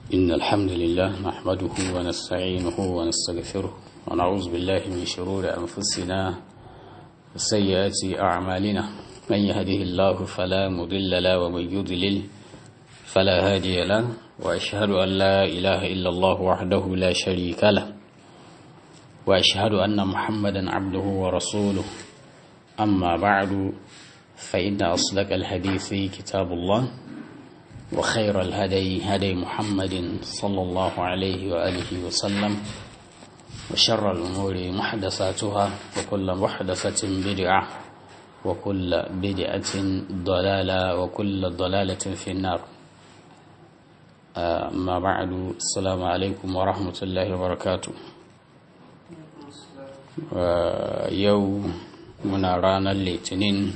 إن الحمد لله نحمده ونستعينه ونستغفره ونعوذ بالله من شرور أنفسنا وسيئات أعمالنا من يهده الله فلا مضل له ومن يضلل فلا هادي له وأشهد أن لا إله إلا الله وحده لا شريك له وأشهد أن محمدا عبده ورسوله أما بعد فإن أصدق الحديث كتاب الله وخير الهدي هدي محمد صلى الله عليه وآله وسلم وشر الأمور محدثاتها وكل محدثة بدعة وكل بدعة ضلالة وكل ضلالة في النار أما بعد السلام عليكم ورحمة الله وبركاته يوم muna ranar litinin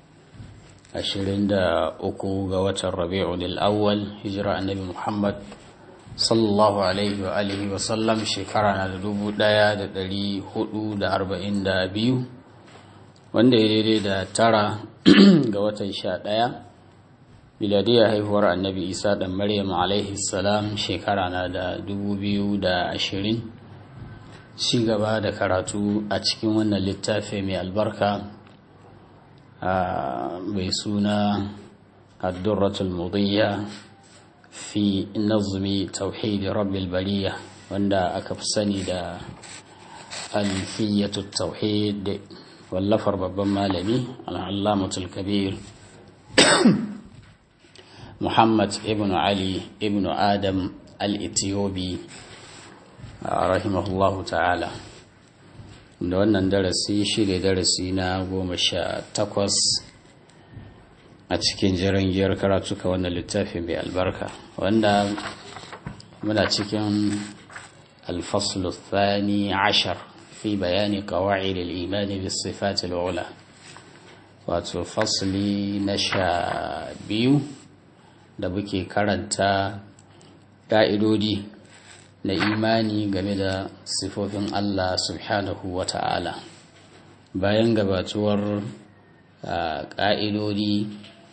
23 ga watan rabi'ul awwal hijira annabi muhammad sallallahu alaihi wa alihi wa sallam shekara na da ɗari hudu da arba'in da biyu wanda ya daidai da tara ga watan sha ɗaya miladiyar haihuwar annabi isa ɗan maryam alaihi salam shekara na da dubu biyu da ashirin ci gaba da karatu a cikin wannan littafi mai albarka mai suna addurratul mudiyya fi nazmi tauhid rabbil bariya wanda aka fi sani da alfiyatu tauhid wallafar babban malami al'allamatul kabir muhammad ibn ali ibn adam al-ethiopi rahimahullahu ta'ala da wannan darasi shi ne darasi na goma sha takwas a cikin jirangiyar karatuka wannan littafi mai albarka wanda muna cikin alfaslu thani ashar fi bayani kawai da imani da sifatil ula wato fasli na sha biyu da muke karanta ƙa'idodi na imani game da sifofin Allah subhanahu wa ta'ala bayan gabatuwar ƙa'idodi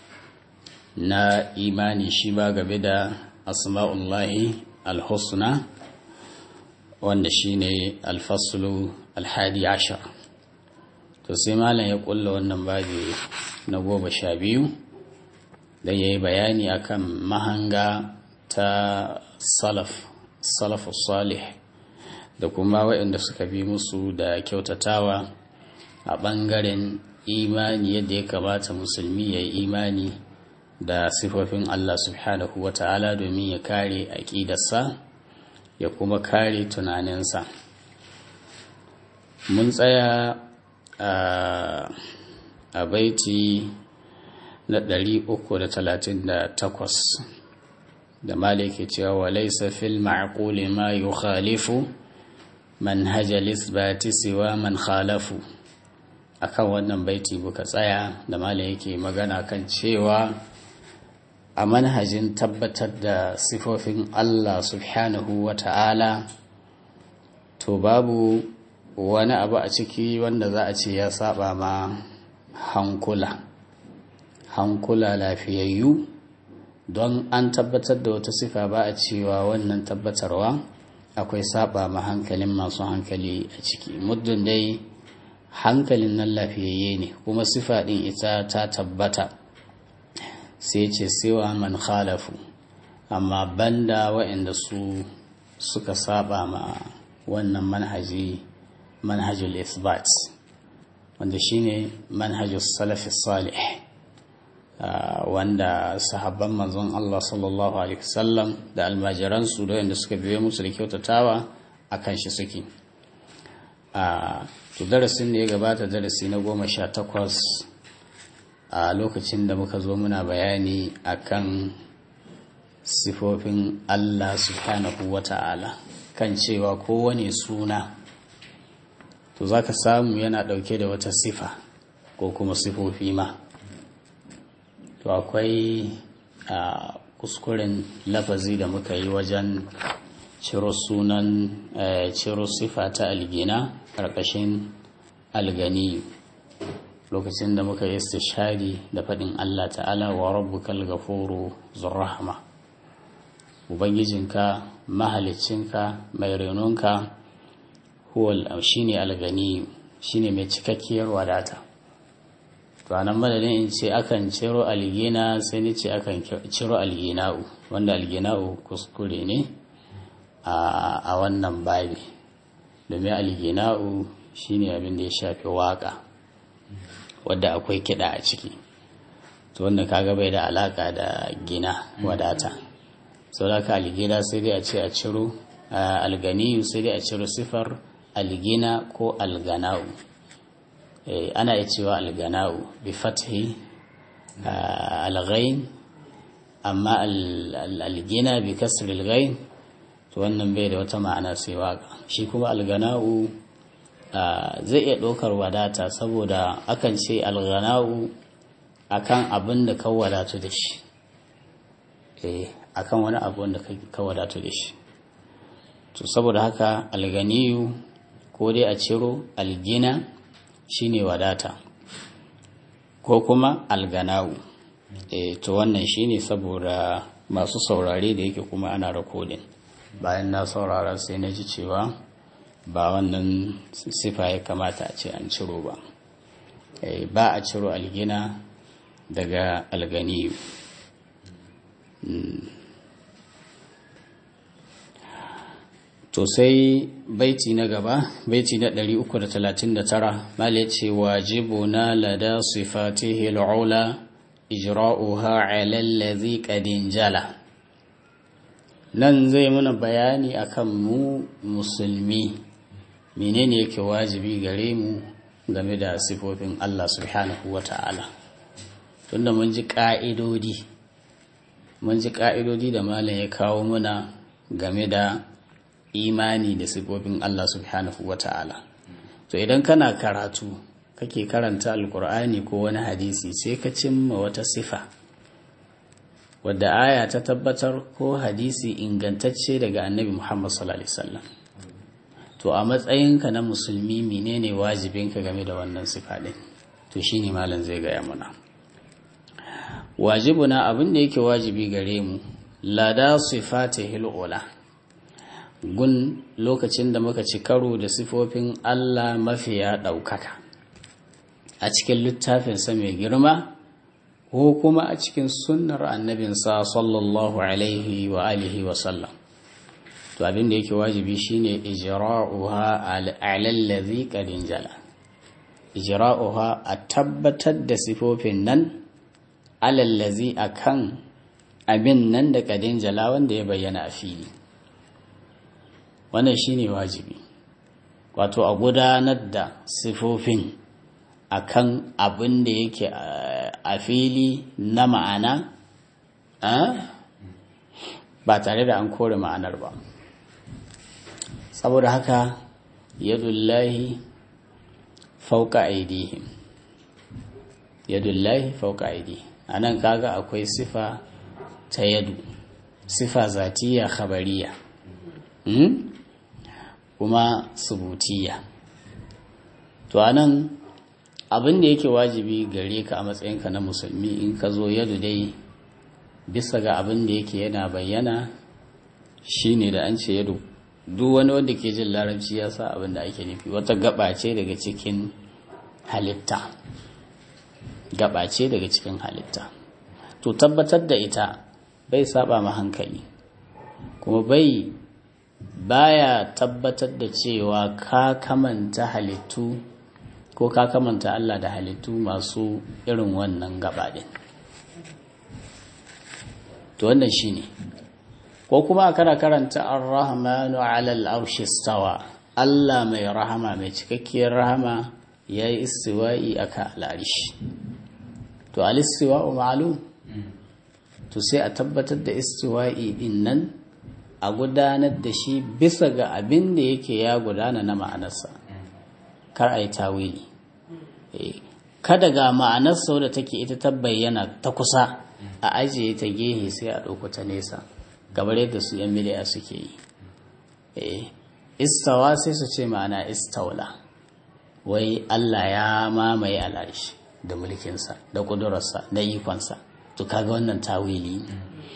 na imani shi ba game da asma'ullahi alhusna wanda shi ne alfasulu alhadi ashar to sai malam ya kulla wannan babi na goma sha biyu da ya yi bayani akan mahanga ta salaf salafu salih da kuma waɗanda suka bi musu da kyautatawa a ɓangaren imani yadda ya kamata musulmi ya yi imani da sifofin Allah subhanahu wa ta'ala domin ya kare aƙidarsa ya kuma kare tunaninsa mun tsaya a baiti na 338 da maliki cewa walaisa fil ma'quli ma yukhalifu manhaj al-isbati siwa man khalafu akan wannan baiti buka tsaya da maliki yake magana kan cewa a manhajin tabbatar da sifofin Allah subhanahu wa ta'ala to babu wani abu a ciki wanda za a ce ya saba ma hankula hankula lafiyayyu don an tabbatar da wata sifa ba a cewa wannan tabbatarwa akwai saba ma hankalin masu hankali a ciki muddin dai hankalin nan lafiyayye ne kuma sifa ɗin ita ta tabbata sai ce sewa man khalafu amma banda waɗanda su suka saba ma wannan manhaji manhajul isbat wanda shine manhajul salafi salih Uh, wanda sahabban manzon Allah sallallahu alaihi wasallam da almajiransu da wanda suka biyo musu da kyautatawa a kan shi suke uh, to darasin da ya gabata darasi na goma sha takwas a uh, lokacin da muka zo muna bayani akan sifofin Allah subhanahu wa ta'ala kan cewa kowane suna to za ka samu yana ɗauke da wata sifa ko kuma sifofi ma to akwai a kuskuren lafazi da muka yi wajen ciro sunan ciro sifa ta algina ƙarƙashin algani lokacin da muka yi istishari da faɗin Allah ta'ala wa rabbukal ghafuru zurrahma ubangijinka mahalicinka mai renonka huwal shine algani shine mai cikakkiyar wadata to anan madadin in ce akan ciro algina sai ni ce akan ciro algina'u wanda algina'u kuskure ne a wannan babi domin algina'u shine abin da ya shafi waka wadda akwai kiɗa a ciki to wanda kaga bai da alaka da gina wadata sau da ka algina sai dai a ce a ciro alganiyu sai dai a ciro sifar algina ko algana'u ana iya cewa algana'u bi fathi alghain amma algina bi kasr alghain to wannan bai da wata ma'ana sai waka shi kuma algana'u zai iya ɗaukar wadata saboda akan ce algana'u akan abin da ka wadatu da shi eh akan wani abu da ka wadatu da shi to saboda haka alganiyu ko dai a ciro algina shine wadata ko kuma alganawu e, to wannan shine saboda masu saurare da yake kuma ana rakodin bayan na saurara sai na ji cewa ba wannan sifa ya kamata a ce an ciro ba e, ba a ciro algina daga alganiyu mm. to sai baiti na gaba baiti na 339 mala ce wajibuna lada sifatihi al'ula ijra'uha 'ala allazi qad jala nan zai muna bayani akan mu musulmi menene yake wajibi gare mu game da sifofin Allah subhanahu wata'ala tunda mun ji ka'idodi mun ji ka'idodi da malam ya kawo muna game da imani da sifofin Allah subhanahu wa ta'ala. To idan kana karatu kake karanta alkur'ani ko wani hadisi sai ka cimma wata sifa wadda aya ta tabbatar ko hadisi ingantacce daga annabi Muhammad sallallahu Alaihi wasallam. To a matsayinka na musulmi menene wajibinka game da wannan sifa ɗin? To shi ne malam zai gaya mana. Wajibuna abin da yake wajibi gare mu, lada sifatihil ula. gun lokacin da muka ci karo da sifofin Allah mafiya ɗaukaka a cikin littafinsa mai girma ko kuma a cikin sunnar annabinsa sallallahu alaihi wa alihi wa sallam to abin da yake wajibi shine ijra'uha alallazi qadin jala ijra'uha a tabbatar da sifofin nan alallazi akan abin nan da qadin jala wanda ya bayyana a fili wannan shine wajibi wato a gudanar da sifofin akan abin da yake a fili na ma'ana ba tare da an kore ma'anar ba saboda haka yadullahi fauka aidihim yadullahi fauka aidihim a nan kaga akwai sifa ta yadu sifa zatiya khabariya kuma subutiya to anan abin da yake wajibi gare ka a matsayinka na musulmi in ka zo yadu dai bisa ga abin da yake yana bayyana shine da an ce yadu duk wani wanda ke jin larabci ya sa abin da ake nufi wata gaba ce daga cikin halitta gaba ce daga cikin halitta to tabbatar da ita bai saba ma hankali kuma bai baya tabbatar da cewa ka kamanta halittu ko ka kamanta Allah da halittu masu irin wannan gabaɗin to wannan shine ko kuma kana karanta ar-rahmanu 'ala al-arshi stawa Allah mai rahama mai cikakkiyar rahama yayi istiwa'i aka al-arshi to al-istiwa'u ma'lum to sai a tabbatar da istiwa'i din nan a gudanar da shi bisa ga abin da yake ya gudana na ma'anarsa kar a yi tawili kada ga ma'anarsa wadda take ita ta bayyana ta kusa a ajiye ta gehe sai a ɗauko ta nesa kamar yadda su yan miliya suke yi istawa sai su ce ma'ana istaula wai Allah ya mamaye al'arshi da mulkinsa da ƙudurarsa da ikonsa to kaga wannan tawili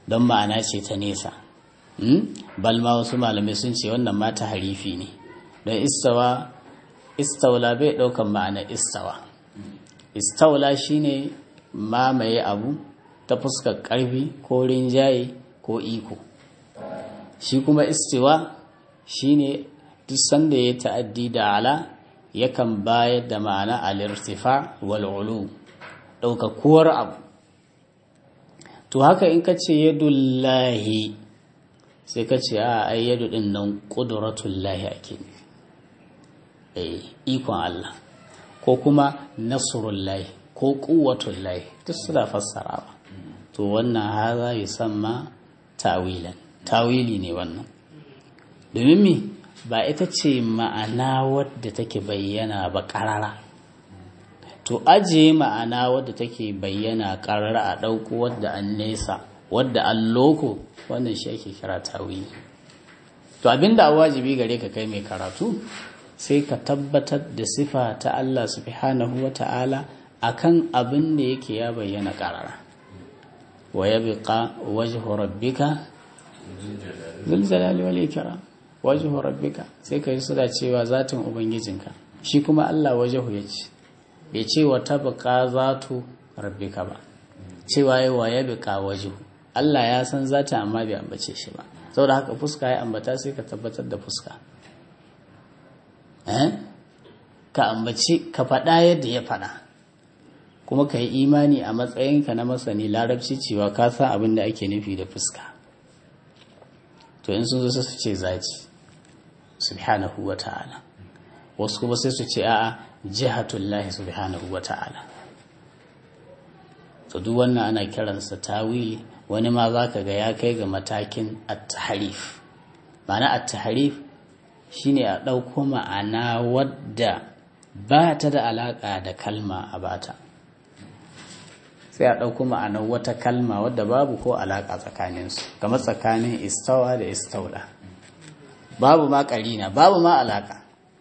don ma'ana ce ta nesa bal ma wasu malamai sun ce wannan mata harifi ne don istawa istawla bai ɗaukan ma'ana istawa istawla shine mamaye abu ta fuskar ƙarfi ko rinjaye ko iko shi kuma istiwa shine duk sanda ya ta'addi da ala yakan bayar da ma'ana al-irtifa wal ulu ɗaukakuwar abu to haka in ka ce yadullahi sai ka ce a ai yadu din nan ƙuduratun ake eh ikon Allah ko kuma nasrul lahi ko quwwatul lahi duk suna fassarawa to wannan haza yusamma tawilan tawili ne wannan domin mi ba ita ce ma'ana wadda take bayyana ba ƙarara to ajiye ma'ana wadda take bayyana ƙarara a ɗauko wadda an nesa wadda an loko wannan shi ake kira tawili to abinda a wajibi gare ka kai mai karatu sai ka tabbatar da sifa ta Allah subhanahu wa ta'ala akan abin da yake ya bayyana ƙarara wa yabqa wajhu rabbika zul jalali wal ikram wajhu rabbika sai kai suna cewa zatin ubangijinka shi kuma Allah wajhu yace bai ce wa tabqa zatu rabbika ba cewa yi wa yabqa wajhu Allah ya san zatin amma bai ambace shi ba saboda haka fuska ya ambata sai ka tabbatar da fuska eh ka ambaci ka faɗa yadda ya faɗa kuma ka yi imani a matsayinka na masani larabci cewa ka san abin da ake nufi da fuska to in sun zo su ce zaci subhanahu wa ta'ala wasu kuma sai su ce a'a jihatullahi subhanahu wa ta'ala to duk wannan ana kiransa tawili wani ma za ka ga ya kai ga matakin at-tahrif ma'ana at-tahrif shine a ɗauko ma'ana wadda ba ta da alaƙa da kalma a bata sai a ɗauko ma'anar wata kalma wadda babu ko alaƙa tsakaninsu kamar tsakanin istawa da istaula babu ma ƙarina babu ma alaƙa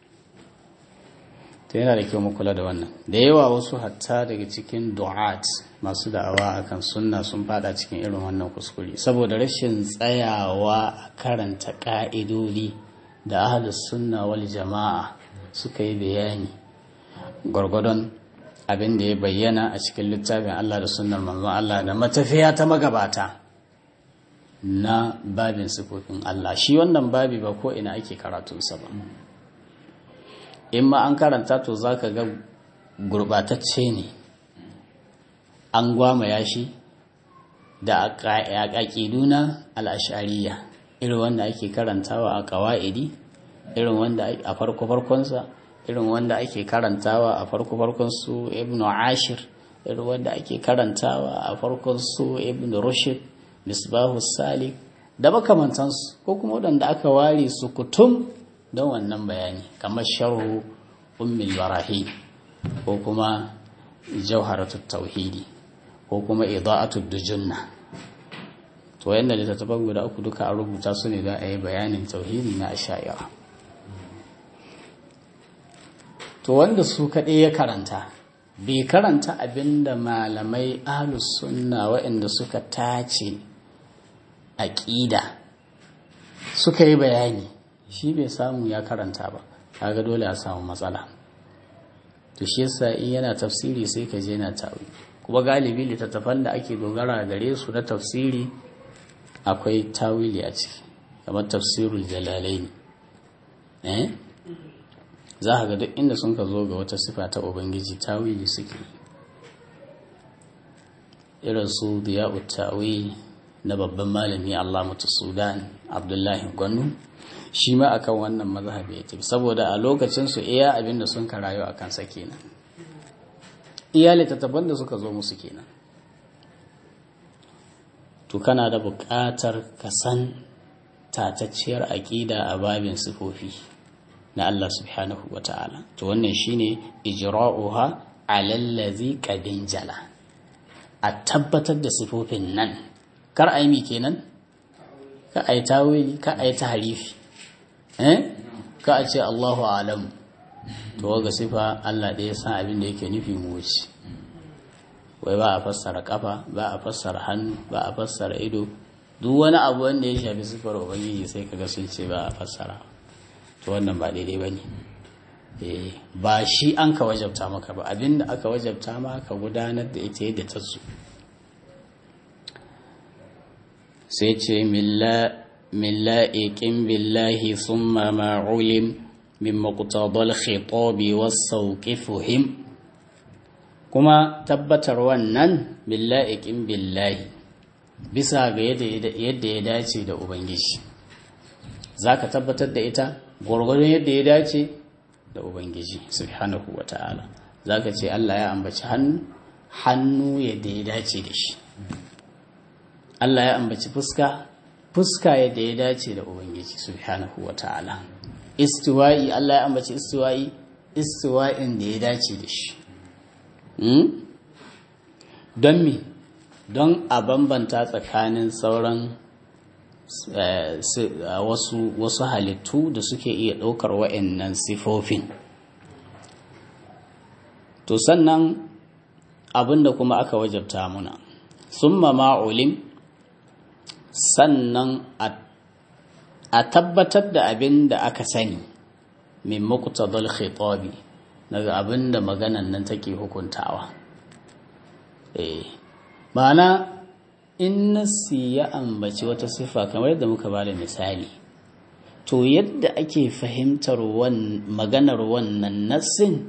ta yana da kyau mu kula da wannan da yawa wasu hatta daga cikin du'at masu da'awa akan sunna sun fada cikin irin wannan kuskure saboda rashin tsayawa a karanta ƙa'idodi da ahlus sunna wal jama'a suka yi bayani gwargwadon abin da ya bayyana a cikin littafin Allah da sunnar manzon Allah da matafiya ta magabata na babin sifofin Allah shi wannan babi ba ko ina ake karatunsa ba in ma an karanta to zaka ga gurbatacce ne an gwamaya shi da aƙaƙiduna al'ashariya irin wanda ake karantawa a ƙawa'idi irin wanda a farko-farkonsa irin wanda ake karantawa a farko-farkon su ibn ashir irin wanda ake karantawa a farkon su ibn rushd misbahu salik da makamantansu ko kuma waɗanda aka ware su kutum don wannan bayani kamar sharhu ummul barahi ko kuma jawharatut tauhidi ko kuma ida'atud dujunna to yanda littattafan guda uku duka an rubuta su ne don a yi bayanin tauhidi na asha'ira to wanda su kaɗai ya karanta bai karanta abinda malamai ahlus sunna waɗanda suka tace aƙida suka yi bayani shi bai samu ya karanta ba kaga dole a samu matsala to shi yasa in yana tafsiri sai ka je na tawi kuma galibi littattafan da ake dogara gare su na tafsiri akwai tawili a ciki kamar tafsirul jalalaini eh za ka ga duk inda sun ka zo ga wata sifa ta ubangiji tawili suke irin su diya'u tawili na babban malami Allah mutu Sudan Abdullahi Gwanu shi ma akan wannan mazhabi ya tafi saboda a lokacin su iya abin da sun karayo a kansa kenan iya littattafan da suka zo musu kenan to kana da buƙatar ka san tatacciyar aƙida a babin sifofi na Allah subhanahu wa ta'ala to wannan shine ijra'uha alallazi qadin jala a tabbatar da sifofin nan kar a yi mi kenan ka a yi tawili ka a yi tahrifi eh ka a ce Allahu alam to ga sifa Allah ɗaya san abin da yake nufi mu wuce wai ba a fassara kafa ba a fassara hannu ba a fassara ido duk wani abu wanda ya shafi sifar ubangiji sai kaga sun ce ba a fassara to wannan ba daidai ba ne ba shi an ka wajabta maka ba abinda aka wajabta maka gudanar da ita yadda ta su sai ce milla'iƙin billahi summa ma'ulim min maƙutadal khitabi wasauƙi fuhim kuma tabbatar wannan milla'iƙin billahi bisa ga yadda ya dace da ubangiji za ka tabbatar da ita gwargwadon yadda ya dace da ubangiji subhanahu wa ta'ala za ka ce allah ya ambaci hannu hannu yadda ya dace da shi allah ya ambaci fuska fuska yadda ya dace da ubangiji subhanahu wa ta'ala istiwa'i allah ya ambaci istiwa'i istiwa'in da ya dace da shi don me don a bambanta tsakanin sauran wasu, wasu halittu da suke iya ɗaukar wa'annan sifofin to sannan abinda kuma aka wajabta muna summa ma'ulim sannan a tabbatar da abin da aka sani min muqtadal khitabi daga abin da maganan nan take hukuntawa eh ma'ana in nasi ya ambaci wata sifa kamar yadda muka ba da misali to yadda ake fahimtar maganar wannan nassin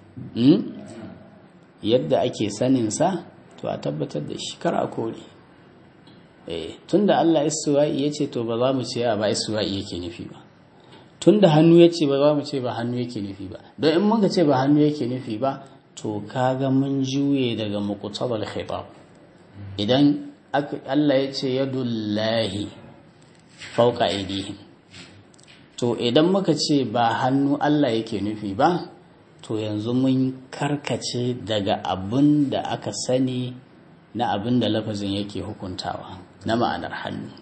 yadda ake saninsa to a tabbatar da shi kar a kore tun da Allah isuwa'i ya ce to ba za mu ce ba isuwa'i yake nufi ba tun da hannu ya ce ba za mu ce ba hannu yake nufi ba don in muka ce ba hannu yake nufi ba to kaga mun juye daga muqtabal khitab idan Allah ya ce yadullahi fauka aidihim to idan muka ce ba hannu Allah yake nufi ba to yanzu mun karkace daga abin da aka sani na abin da lafazin yake hukuntawa na ma'anar hannu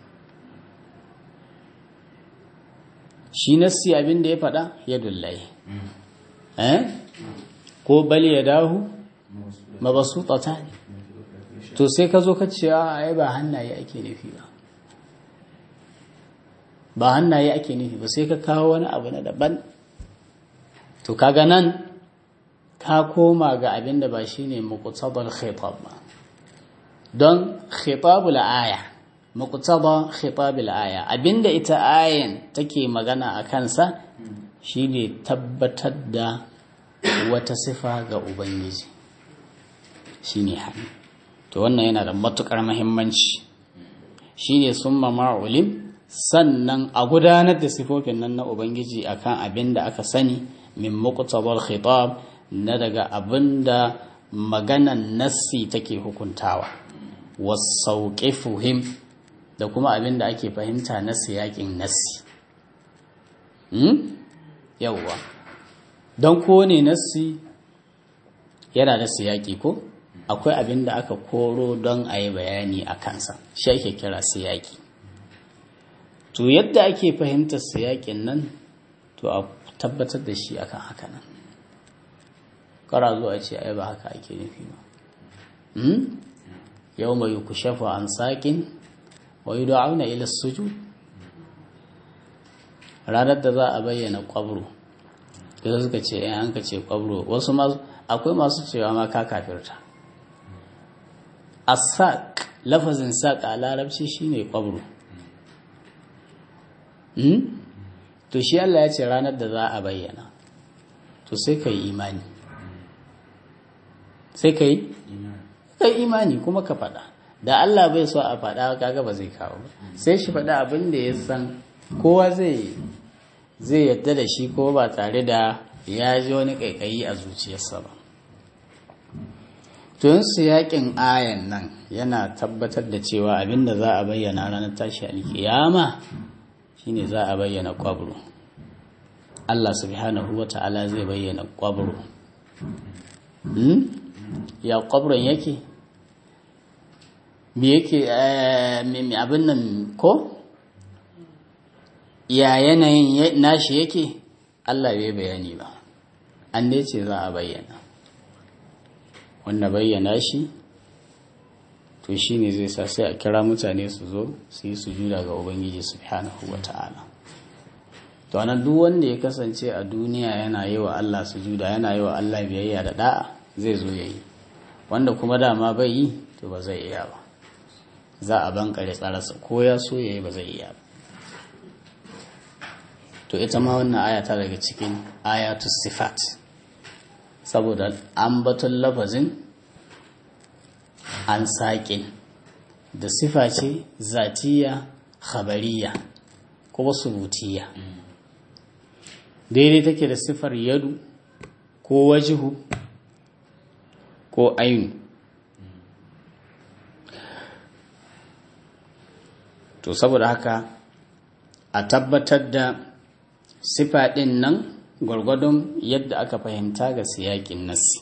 shi nassi abin da ya faɗa yadullahi eh ko bal ya dahu mabasutata ne to sai ka zo ka ce a ai ba hannaye ake nufi ba ba hannaye ake nufi ba sai ka kawo wani abu na daban to kaga nan ka koma ga abin da ba shine muqtabal khitab ba don khitabul aya muqtaba khitabul aya abinda ita ayan take magana a kansa shine tabbatar da wata sifa ga ubangiji shine hannu to wannan yana da matukar muhimmanci shine summa ma'ulim sannan a gudanar da sifofin nan na ubangiji akan abin da aka sani min muqtabal khitab na daga abin da maganan nassi take hukuntawa wasauqifuhim da kuma abin da ake fahimta na siyakin nassi hmm? yawwa don kowane nassi yana da siyaki ko akwai abin da aka koro don a yi bayani a kansa shi ake kira siyaki to yadda ake fahimtar siyakin nan to a tabbatar da shi akan haka nan kara zuwa ce ai ba haka ake nufi ba yau mai ku shafa an saƙin wa yi da'auna ila sujud ranar da za a bayyana kwabro da suka ce yan an ka ce kwabro wasu akwai masu cewa ma ka kafirta asaq lafazin saq a larabci shine kwabro to shi Allah ya ce ranar da za a bayyana to sai ka yi imani sai ka yi kai imani kuma ka faɗa da Allah bai so a faɗa kaga ba zai kawo ba sai shi faɗa abin da ya san kowa zai zai yadda da shi ko ba tare da ya ji wani ƙaiƙayi a zuciyarsa ba tun su yakin ayan nan yana tabbatar da cewa abin da za a bayyana ranar tashi alkiyama shine za a bayyana kwabro Allah subhanahu wa ta'ala zai bayyana kwabro ya kwabron yake me yake abin nan ko ya yanayin nashi yake Allah bai bayani ba an ne ce za a bayyana wanda bayyana shi to shi ne zai sa sai a kira mutane su zo su yi sujuda ga ubangiji subhanahu wa ta'ala to anan duk wanda ya kasance a duniya yana yi wa Allah sujuda yana yi wa Allah biyayya da da'a zai zo ya yi wanda kuma dama bai yi to ba zai iya ba za a bankare tsararsa ko ya so ya yi ba zai iya ba to ita ma wannan aya ta daga cikin ayatu sifat saboda ambaton lafazin an saƙin da sifa ce zatiya khabariya kuma subutiya daidai take da sifar yadu ko wajihu ko ainu to saboda haka a tabbatar da sifa ɗin nan gwargwadon yadda aka fahimta ga siyakin nasi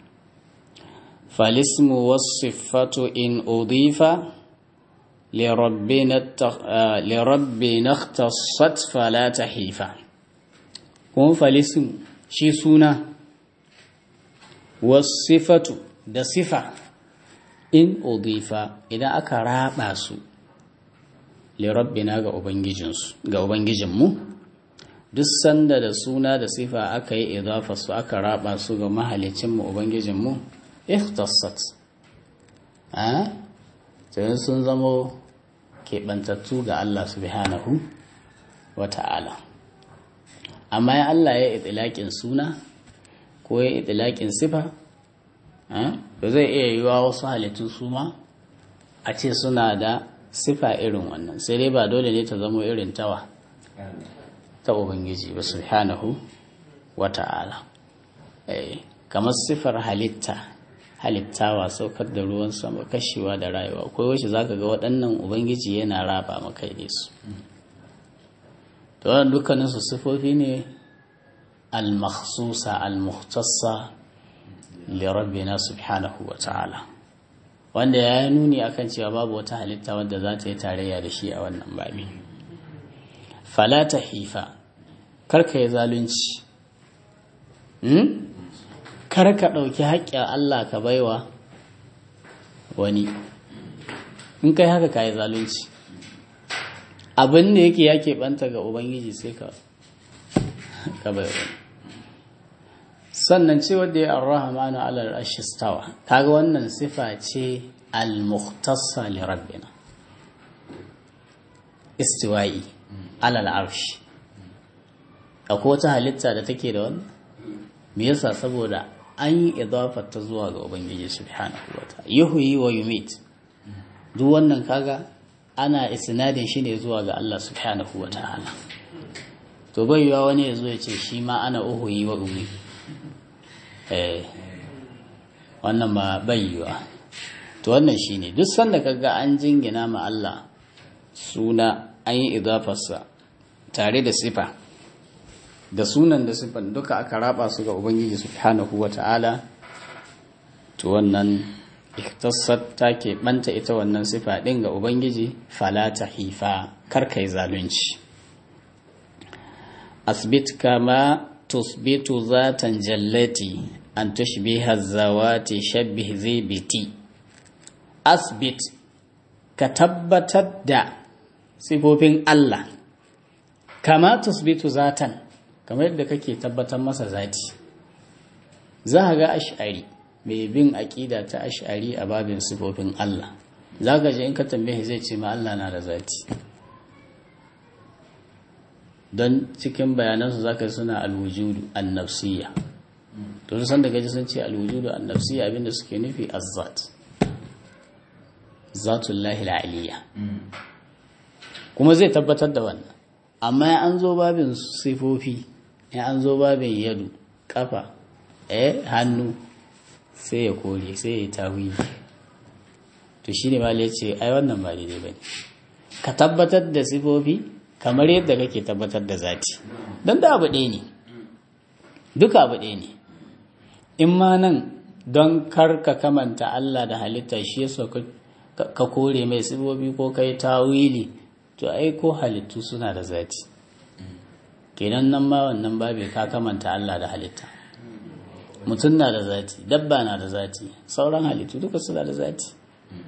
falismu wasifatu in udifa lirabbi na tasat fala hifa kuma falismu shi suna wasifatu da sifa in udifa idan aka raba su lirabbina ga ubangijinmu duk sanda da suna da sifa aka yi idafa su aka raba su ga mahalicinmu ubangijinmu ikhtassat a tsayin sun zamo keɓantattu ga Allah subhanahu wa ta'ala amma ya Allah ya itilaƙin suna ko ya itilaƙin sifa ba zai iya yiwa wasu halittun su ma a ce suna da sifa irin wannan sai dai ba dole ne ta zamo irin tawa ta ubangiji ba subhanahu wa ta'ala kamar sifar halitta halittawa saukar da ruwan sama kashewa da rayuwa akwai wacce zaka ga waɗannan ubangiji yana raba maka ne su to wannan dukkanin su sifofi ne al-makhsusa al-muhtassa li rabbina subhanahu wa ta'ala wanda ya nuni akan cewa babu wata halitta wadda za ta yi tarayya da shi a wannan babi fala hifa karka yi zalunci kar ka ɗauki haƙƙin Allah ka baiwa wani in kai haka ka yi zalunci abin da yake ya keɓanta ga ubangiji sai ka ka bai wani sannan ce wadda ya arrahmanu alal ashistawa kaga wannan sifa ce al-muhtassa li rabbina istiwa'i alal arshi akwai wata halitta da take da wannan me yasa saboda an yi idafar ta zuwa ga ubangiji subhanahu wa ta'ala yuhyi wa yumit duk wannan kaga ana isnadin shi ne zuwa ga Allah subhanahu wa ta'ala to bai yiwa wani ya zo ya ce shi ma ana uhuyi wa umi eh wannan ba bai yiwa to wannan shine duk sanda kaga an jingina ma Allah suna an yi idafarsa tare da sifa da sunan da sifan duka aka raba su ga ubangiji subhanahu wa ta'ala to wannan iktasar ta ke banta ita wannan sifa ɗin ga ubangiji fala ta hifa karkai zalunci asbit kama tusbitu zatan jallati an tushbiha zawati shabbih zibiti asbit ka tabbatar da sifofin Allah kama tusbitu zatan kamar yadda kake tabbatar masa zati za ga ash'ari mai bin aƙida ta ash'ari a babin sifofin Allah za ka ji in ka tambaye zai ce ma Allah na da zati don cikin bayanansu za ka suna alwujudu annafsiya to san da gaji sun ce alwujudu annafsiya abinda suke nufi azzat zatullahi al'aliya kuma zai tabbatar da wannan amma ya an zo babin sifofi ya an zo babin yadu kafa eh hannu sai ya kore sai ya yi tawili to shi ne mali ya ce ai wannan ba daidai ba ne ka tabbatar da sifofi kamar yadda kake tabbatar da zati don da abu ɗaya ne duka abu ɗaya ne in ma nan don kar ka kamanta Allah da halitta shi yasa ka kore mai sifofi ko kai tawili to ai ko halittu suna da zati kenan nan ma wannan babe ka kamanta Allah da halitta mutum na da zati dabba na da zati sauran halittu duka suna da zati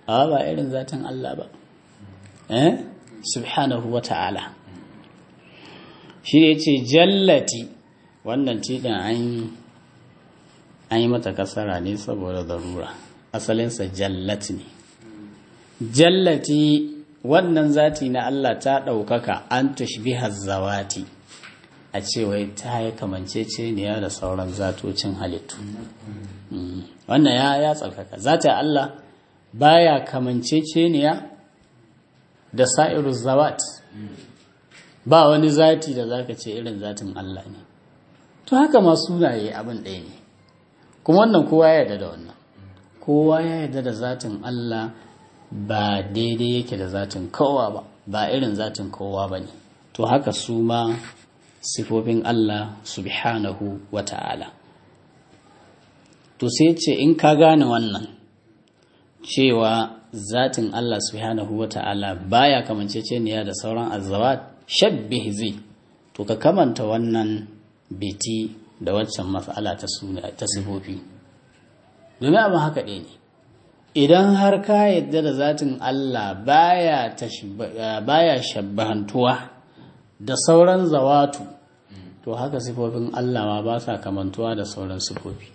a ba irin zatin Allah ba eh subhanahu wa ta'ala shi ne ce jallati wannan tiɗin an yi mata kasara ne saboda zarura asalinsa jallati ne jallati wannan zati na Allah ta ɗaukaka an tushbiha zawati a cewa ta yi kamanceceniya da sauran zatocin halittu wannan ya ya tsarkaka zata Allah baya kamanceceniya da sa'iru zawat ba wani zati da zaka ce irin zatin Allah ne to haka ma sunaye abin ɗaya ne kuma wannan kowa ya yarda da wannan kowa ya yarda da zatin Allah ba daidai yake da zatin kowa ba ba irin zatin kowa ba ne to haka su ma sifofin Allah subhanahu wa ta'ala to sai ce in ka gane wannan cewa zatin Allah subhanahu wa ta'ala baya kamanceceniya da sauran azawat shabbih zai to ka kamanta wannan biti da waccan matsala ta suna ta sifofi domin abin haka ɗaya ne idan har ka yadda da zatin Allah baya baya shabbahantuwa da sauran zawatu to haka sifofin Allah ma ba sa kamantuwa da sauran sifofi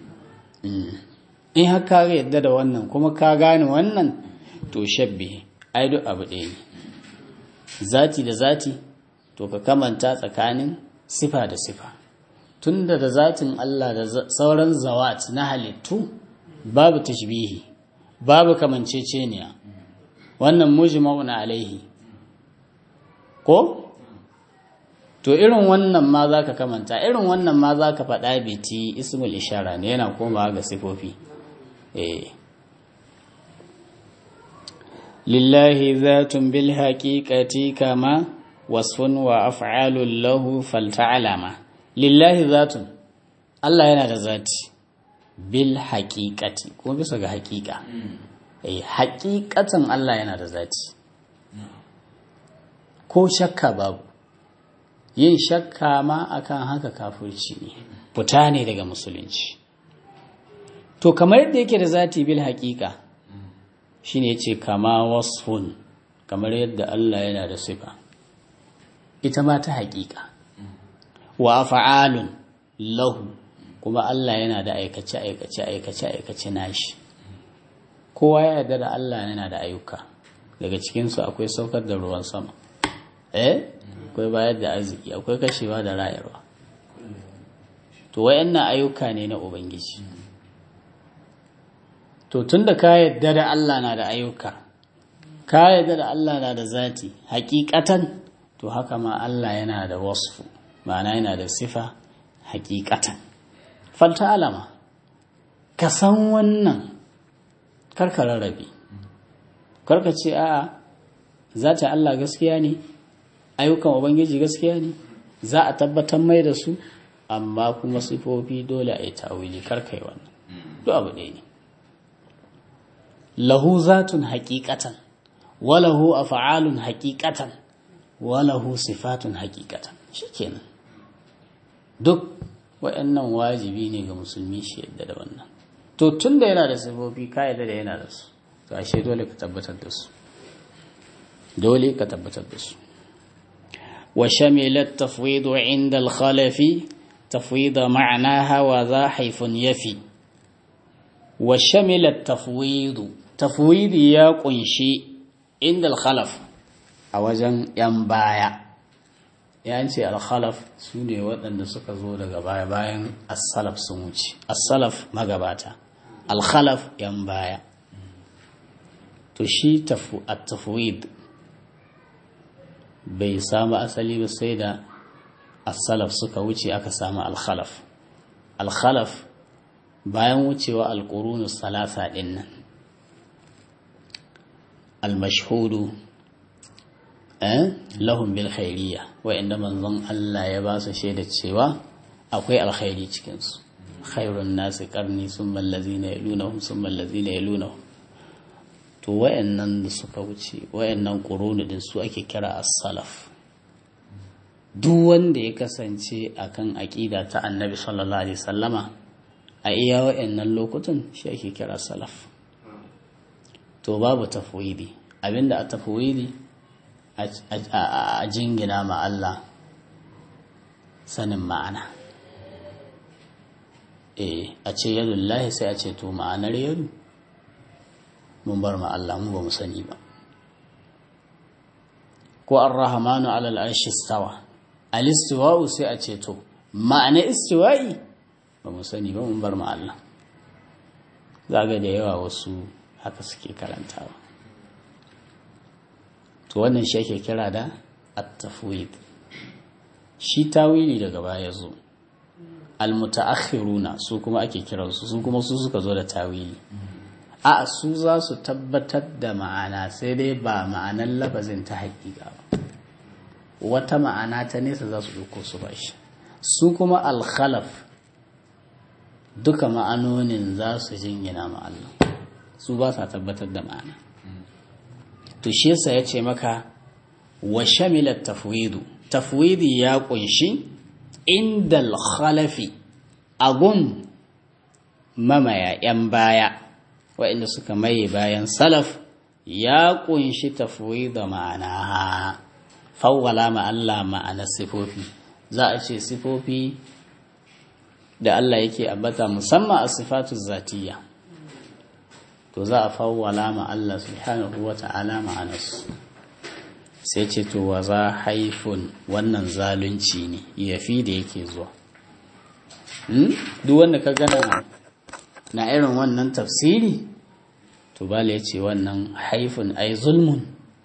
in har ka yadda da wannan kuma ka gane wannan to shabbi ai duk abu ɗaya ne zati da zati to ka kamanta tsakanin sifa da sifa tunda da zatin Allah da sauran zawat na halittu babu tashbihi babu kamanceceniya wannan mujma'un alaihi ko to irin wannan ma za ka kamanta irin wannan ma za ka faɗa biti ismul ishara ne yana komawa ga sifofi lillahi zatun bil haqiqati kama wasfun wa af'alun lahu falta'alama lillahi zatun Allah yana da zati bil haqiqati ko bisa ga haqiqa eh haqiqatan Allah yana da zati ko shakka babu yin shakka ma akan haka kafirci ne fita ne daga musulunci to kamar yadda yake da zati bil haqiqa shine yace kama wasfun kamar yadda Allah yana da sifa ita ma ta haƙiƙa wa af'alun lahu kuma Allah yana da aikace aikace aikace aikace nashi kowa ya yarda da Allah yana da ayyuka daga cikin su akwai saukar da ruwan sama eh akwai bayar da arziki akwai kashewa da rayarwa to wayannan ayyuka ne na ubangiji to tunda ka yarda da Allah na da ayyuka ka yarda da Allah na da zati hakikatan to haka ma Allah yana da wasfu ma'ana yana da sifa hakikatan falta alama ka san wannan karka rarrabe karka ce a'a zata Allah gaskiya ne ayyukan ubangiji gaskiya ne za a tabbatar mai da su amma kuma sifofi dole a yi tawili karkai wannan duk abu ɗaya ne lahu zatun haƙiƙatan walahu af'alun haƙiƙatan walahu sifatun haƙiƙatan shikenan duk waɗannan wajibi ne ga musulmi shi yadda da wannan to tun da yana da sifofi ka yadda da yana da su to ashe dole ka tabbatar da su dole ka tabbatar da su wa shamilat tafwidu inda al-khalafi tafwida ma'anaha wa za haifun yafi wa shamilat tafwidu tafwidi ya kunshi inda al-khalaf a wajen yan baya ya ce al-khalaf su ne waɗanda suka zo daga baya bayan as-salaf sun wuce as-salaf magabata al-khalaf yan baya to shi at-tafwid bai samu asali ba sai da as-salaf suka wuce aka samu al-khalaf al-khalaf bayan wucewa al-qurunu salasa din nan al-mashhudu eh lahum bil khairiyya wa'inda manzon Allah ya ba su shaida cewa akwai alkhairi cikin su khairun nasi qarni summa allazina yalunahum summa allazina yalunahum to wa'annan da suka wuce wa'annan quruni din su ake kira as-salaf duk wanda ya kasance akan aqida ta annabi sallallahu alaihi wasallama a iya wa'annan lokutan shi ake kira salaf to babu tafwidi abinda a tafwidi a jingina ma Allah sanin ma'ana eh a ce yadullahi sai a ce to ma'anar yadu mun bar ma Allah mu ba mu sani ba ko ar-rahmanu ala al-arshi istawa al-istiwa'u sai a ce to ma'ana istiwa'i ba mu sani ba mun bar ma Allah zaga da yawa wasu haka suke karantawa to wannan shi ake kira da at-tafwid shi tawili daga baya zo al-mutaakhiruna su kuma ake kiransu su kuma su suka zo da tawili a su za su tabbatar da ma'ana sai dai ba ma'anar lafazin ta haƙiƙa ba wata ma'ana ta nesa za su ɗauko su ba shi su kuma alkhalaf duka ma'anonin za su jingina ma'allah su ba sa tabbatar da ma'ana to shi yasa ya ce maka wa shamilar tafwidu tafwidi ya kunshi inda alkhalafi agun mamaya 'yan baya waɗanda suka maye bayan salaf ya kunshi tafwida ma'ana fawwala ma Allah ma'anar sifofi za a ce sifofi da Allah yake ambata musamman a sifatu zatiya to za a fawwala ma Allah subhanahu wa ta'ala ma'anarsu sai ce to wa za haifun wannan zalunci ne yafi da yake zuwa duk wanda ka gana na irin wannan tafsiri to bala ya ce wannan haifun ai zulmun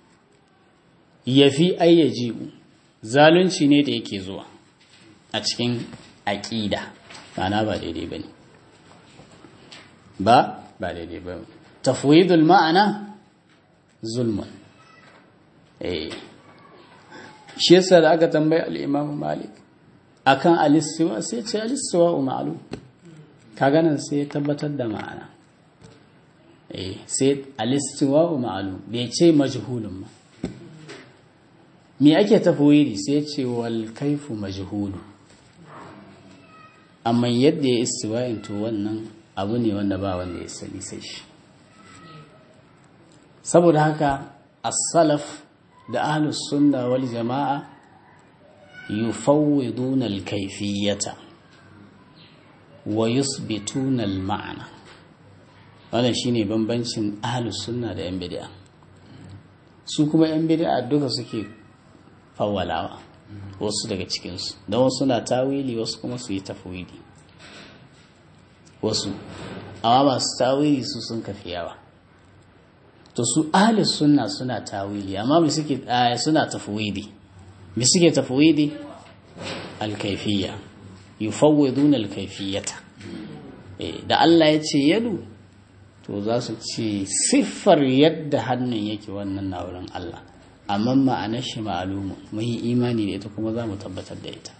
yafi ai yajibu zalunci ne da yake zuwa a cikin aƙida ma'ana ba daidai ba ne ba ba daidai ba tafwidul ma'ana zulmun eh shi yasa da aka tambayi al-Imam Malik akan al-istiwa sai ce al-istiwa ma'lum kaga nan sai tabbatar da ma'ana eh sai al-istiwa ma'lum bai ce majhulun ma me ake tafwidi sai ce wal kaifu majhulu amma yadda ya istiwa'in to wannan abu ne wanda ba wanda ya sani sai shi saboda haka as-salaf da ahlus sunna wal jama'a yufawwiduna al-kayfiyata wa yusbituna al-ma'na wannan shine bambancin ahlus sunna da yan bid'a su kuma yan bid'a duka suke fawwalawa wasu daga cikinsu don wasu na tawili wasu kuma su yi tafwidi wasu amma masu tawili su sun kafi yawa to su ahli sunna suna tawili amma me suke suna tafwidi me suke tafwidi alkaifiyya yufawwiduna alkaifiyata da Allah ya ce yadu to za su ce siffar yadda hannun yake wannan na wurin Allah amma ma'anar shi ma'alumu mun yi imani da ita kuma za mu tabbatar da ita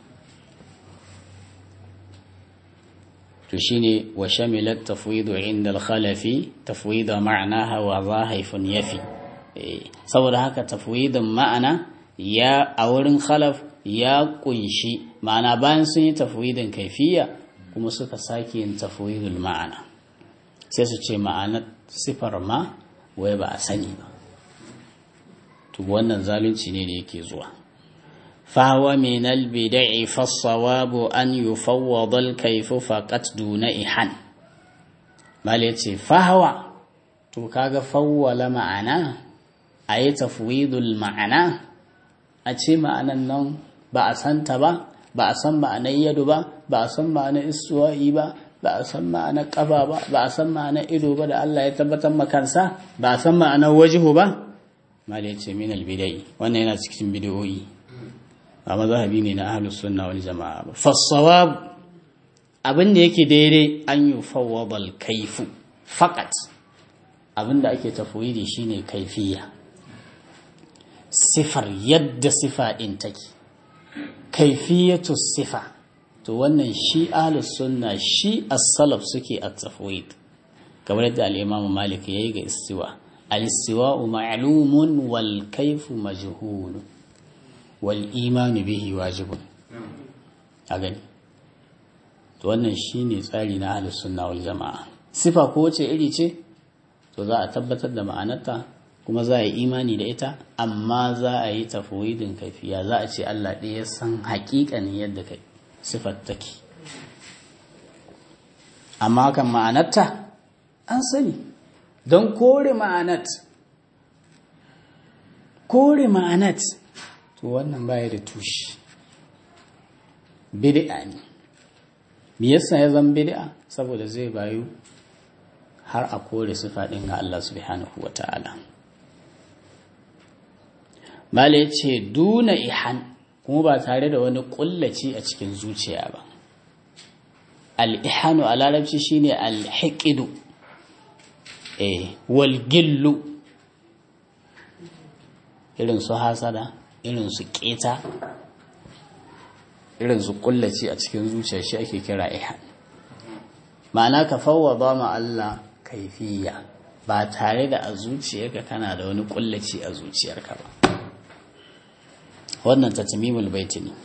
to shine wa shamilat tafwidu inda al-khalafi tafwida ma'anaha wa zahaifun yafi saboda haka tafwidin ma'ana ya a wurin khalaf ya kunshi ma'ana bayan sun yi tafwidin kaifiya kuma suka sake yin tafwidul ma'ana sai su ce ma'anar sifar ma wai ba a sani ba to wannan zalunci ne da yake zuwa فهو من البدع فالصواب أن يفوض الكيف فقط دون إحن مالتي فهو to kaga fawwala ma'ana a yi tafwidul ma'ana a ce ma'anan nan ba a santa ba ba a san ma'anar yadu ba ba a san ma'anar istuwa'i ba ba a san ma'anar ƙafa ba ba a san ma'anar ido ba da Allah ya tabbatar makansa ba a san ma'anar wajihu ba mali ce min albidai wannan yana cikin bidiyoyi ba mazhabi ne na ahlus sunna wal jama'a ba fasawab abin da yake daidai an yi fawwadal kaifu faqat abin da ake tafwidi shine kaifiya sifar yadda sifa din take kaifiyatu sifa to wannan shi ahlus sunna shi as-salaf suke at-tafwid kamar yadda al-imam malik yayi ga istiwa al-istiwa ma'lumun wal kayfu majhul wal iman bihi wajibun a gani to wannan shine tsari na ahlus sunna wal jamaa sifa ko wace iri ce to to za a tabbatar da ma'anarta kuma za a yi imani da ita amma za a yi tafwidin kaifiya za a ce Allah ɗaya ya san haƙiƙanin yadda kai sifar take amma kan ma'anarta an sani don kore ma'anat kore ma'anat to wannan baya da tushe bid'a ne me yasa ya zan bid'a saboda zai bayu har a kore sifa ɗin ga Allah subhanahu wa ta'ala Mala ya ce duna ihan kuma ba tare da wani ƙullaci a cikin zuciya ba. Al'ihanu a larabci shi ne alhiƙidu, eh, walgillu, irin su hasada, irin su ƙeta, irin su ƙullaci a cikin zuciya shi ake kira ihan. Ma'ana ka fawwa ba ma Allah kaifiya ba tare da a zuciyarka kana da wani ƙullaci a zuciyarka ba. wannan tatmimul baiti ne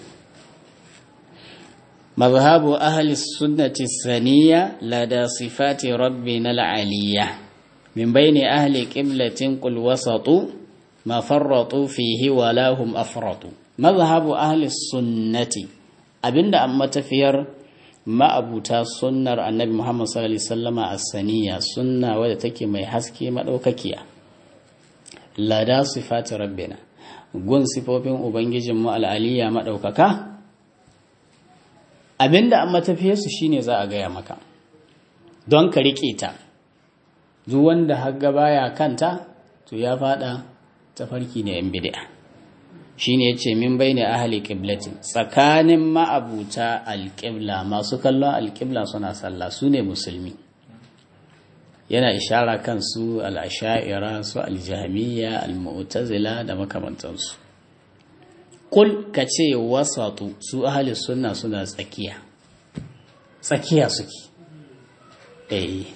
mazhabu ahli sunnati saniya lada sifati rabbina al'aliyya min bayni ahli qiblatin qul wasatu ma farratu fihi wa lahum afratu mazhabu ahli sunnati abinda an matafiyar ma'abuta sunnar annabi Muhammad sallallahu alaihi wasallama as-saniya sunna wadda take mai haske madaukakiya lada sifati rabbina gun sifofin Ubangijinmu al'aliya maɗaukaka, abinda an matafiyarsu shi ne za a gaya maka, don ka riƙe ta, duk wanda haga baya kanta, to ya faɗa tafarki na ‘yan bidi'a. Shi ne ya ce min bai ne ahali ƙiblatin, tsakanin ma'abuta alƙibla masu kallon alƙibla suna sallah su ne musulmi. yana ishara kan su al'asha'ira su aljihamiya al-mu'tazila da makamantansu kul ka ce wasatu su ahli sunna suna tsakiya tsakiya suke eh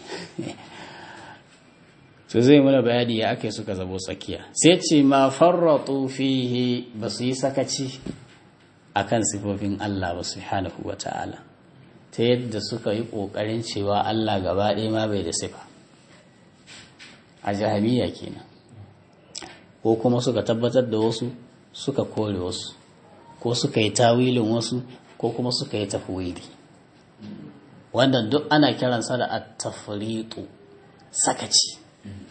to zai muna bayani ya ake suka zabo tsakiya sai ce ma farratu fihi ba su yi sakaci akan sifofin Allah ba subhanahu wa ta'ala ta yadda suka yi ƙoƙarin cewa Allah gaba ɗaya ma bai da sifa a jahamiya kenan ko kuma suka tabbatar da wasu suka kore wasu ko suka yi tawilin wasu ko kuma suka yi tafwili wanda duk ana kiransa da at-tafriqu sakaci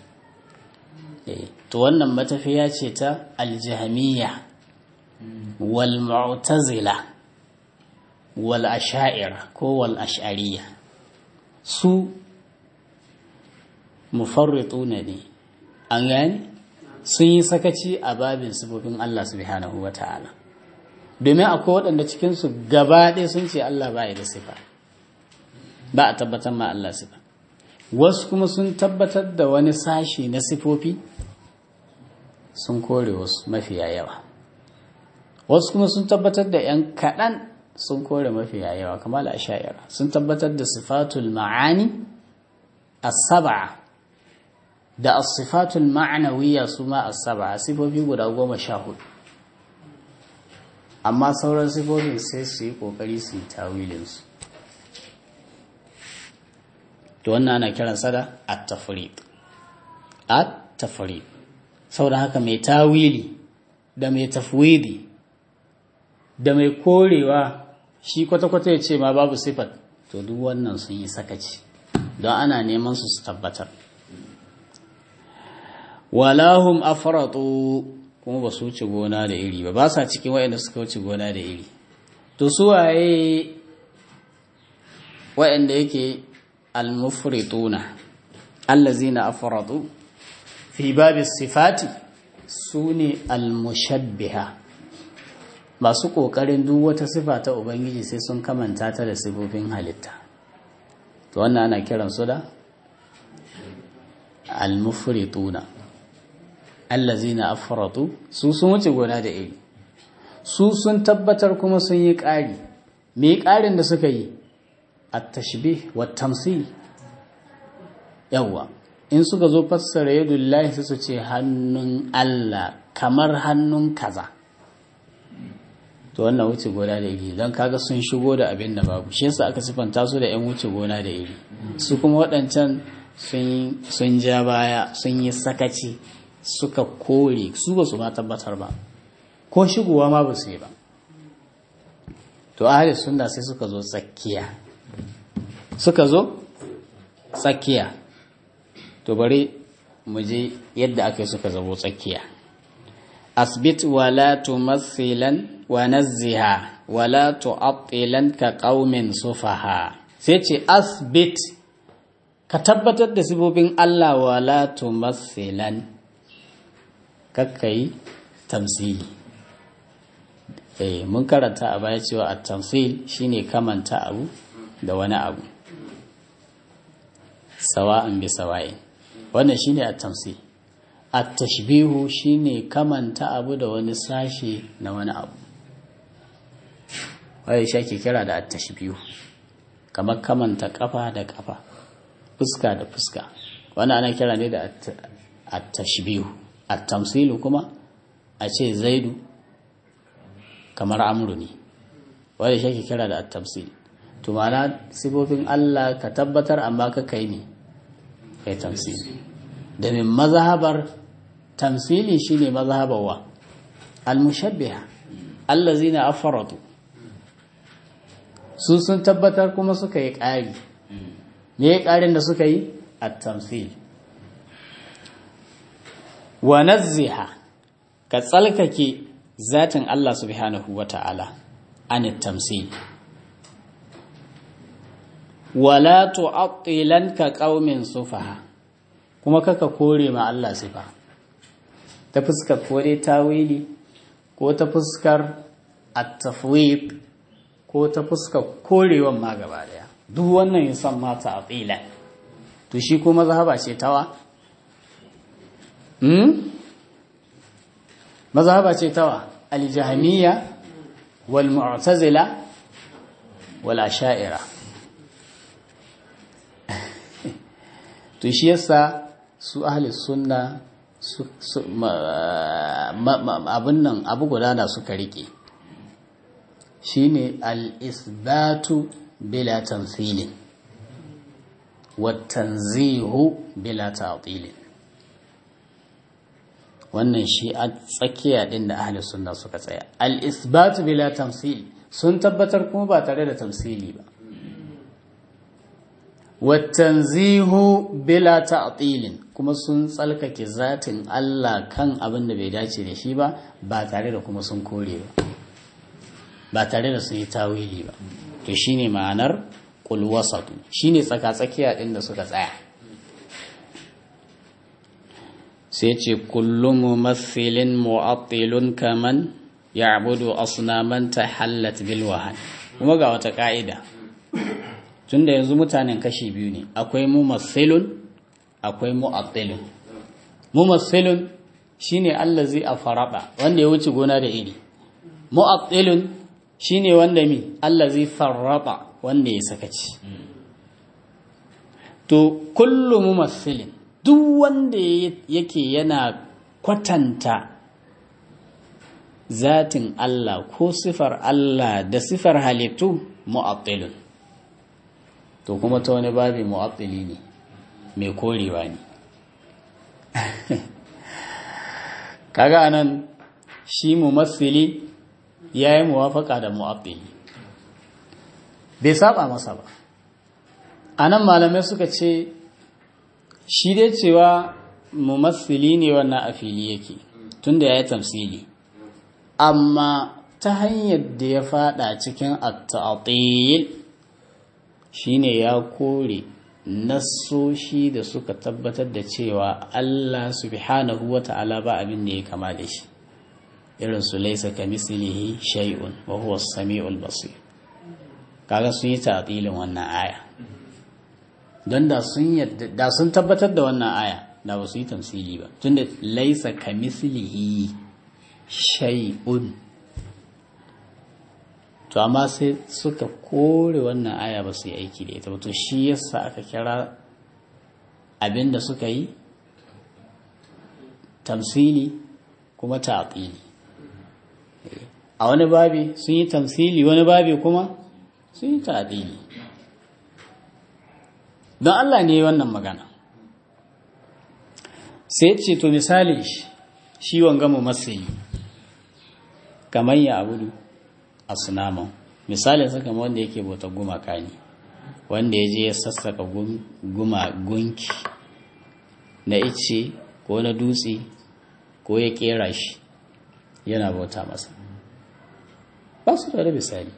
to wannan matafiya ce ta al-jahmiya wal mu'tazila wal asha'ira ko wal ash'ariyya su mufarrituna ne an gani sun yi sakaci a babin sifofin Allah subhanahu wa ta'ala domin akwai waɗanda cikinsu gaba ɗaya sun ce Allah ba da sifa ba a tabbatar ma Allah sifa wasu kuma sun tabbatar da wani sashi na sifofi sun kore wasu mafiya yawa wasu kuma sun tabbatar da ‘yan kaɗan sun kore mafiya yawa kamar asha'ira sun tabbatar da sifatul ma'ani as-sab'a da as-sifatul ma'nawiyya su ma as-sab'a sifofi guda goma sha hudu amma sauran sifofin sai su yi kokari su yi tawilin su to wannan ana kiran sa da at-tafriq at-tafriq saboda haka mai tawili da mai tafwidi da mai korewa shi kwata-kwata ya ce ma babu sifat to duk wannan sun yi sakaci don ana neman su su tabbatar walahum afratu kuma ba su wuce gona da iri ba ba sa cikin waɗanda suka wuce gona da iri to su waye waɗanda yake almufrituna allazina afratu fi babi sifati su ne almushabbiha masu ƙoƙarin duk wata sifa ta ubangiji sai sun kamanta ta da sifofin halitta to wannan ana kiransu da almufrituna allazina afratu su sun wuce gona da iri su sun tabbatar kuma sun yi ƙari me ƙarin da suka yi at-tashbih wa tamsil yawa in suka zo fassara yadullahi su ce hannun Allah kamar hannun kaza to wannan wuce gona da iri don kaga sun shigo da abin da babu shi yasa aka sifanta su da yan wuce gona da iri su kuma waɗancan sun ja baya sun yi sakaci suka kore su ba su ma tabbatar ba ko shigowa ma ba su yi ba to ahli sunna sai suka zo tsakiya suka zo tsakiya to bari mu je yadda aka yi suka zabo tsakiya asbit wala tumathilan wa nazziha wala tu'attilan ka qaumin sufaha sai ce asbit ka tabbatar da sifofin Allah wala tumathilan kakkai tamsili eh mun karanta a baya cewa at-tamsil shine kamanta abu da wani abu sawa'an bi sawa'in wannan shine at-tamsil at-tashbihu shine kamanta abu da wani sashi na wani abu wai shi ke kira da at-tashbihu kamar kamanta kafa da kafa fuska da fuska wannan ana kira ne da at-tashbihu at-tamsilu kuma a ce zaidu kamar amru ne wanda shi ke kira da at-tamsil to ma'ana sifofin Allah ka tabbatar amma ka kai ne kai tamsili domin mazhabar tamsili shine mazhabar wa al-mushabbiha allazina afaratu su sun tabbatar kuma suka yi ƙari me ya ƙarin da suka yi at-tamsil wa nazziha ka tsalkake zatin Allah subhanahu wata'ala an tamsil wala tu'attilan ka qaumin sufaha kuma kaka kore ma Allah sifa ta fuskar kore tawili ko ta fuskar at-tafwid ko ta fuskar korewan ma gaba daya duk wannan yasan ma ta'tila to shi kuma mazhaba ce tawa hmm mazhaba ce tawa al-jahmiyya wal mu'tazila wal asha'ira to shi yasa su ahli sunna abin nan abu gudana suka rike shine al-isbatu bila tamthilin wa tanzihu bila ta'tilin wannan shi a tsakiya din da ahli sunna suka tsaya al-isbatu bila tamthil sun tabbatar kuma ba tare da tamsili ba watanzihu bila ta'tilin kuma sun tsalkake zatin Allah kan abin da bai dace da shi ba ba tare da kuma sun kore ba ba tare da sun yi tawili ba to shine ma'anar qul wasatu shine tsaka-tsakiya din da suka tsaya sai ce kullu mumathilin mu'attilun kaman ya'budu asnaman tahallat bil wahan kuma ga wata ka'ida tunda yanzu mutanen kashi biyu ne akwai mumassilun akwai mu'attilun mumassilun shine allazi afaraba wanda ya wuce gona da iri mu'attilun shine wanda mi allazi farraba wanda ya sakaci to kullu mumassilin duk wanda yake yana kwatanta zatin Allah ko sifar Allah da sifar halittu mu'attilun to kuma ta wani babi mu'attili ne mai korewa ne kaga anan shi mumassili ya yi muwafaka da mu'attili bai saba masa ba anan malamai suka ce shi dai cewa mumassili ne wannan a fili yake tunda ya yi tamsili amma ta hanyar da ya fada cikin at-ta'til shine ya kore nassoshi da suka tabbatar da cewa Allah subhanahu wa ta'ala ba abin da ya kama da shi irin su laisa ka mislihi shay'un wa huwa as-sami'ul basir kaga sun yi ta'tilin wannan aya don da sun da sun tabbatar da wannan aya da ba su yi tamsili ba tunda laisa ka mislihi shay'un to amma sai suka kore wannan aya ba su yi aiki da ita to shi yasa aka kira abinda suka yi tamsili kuma ta'qili a wani babi sun yi tamsili wani babi kuma sun yi ta'qili don Allah ne wannan magana sai ce to misali shi shi wanga mu masali kamar ya abudu a sunaman misalin sa kamar wanda yake bauta gumaka ne wanda ya je ya sassaka guma gunki na ice ko na dutse ko ya kera shi yana bauta masa ba su da misali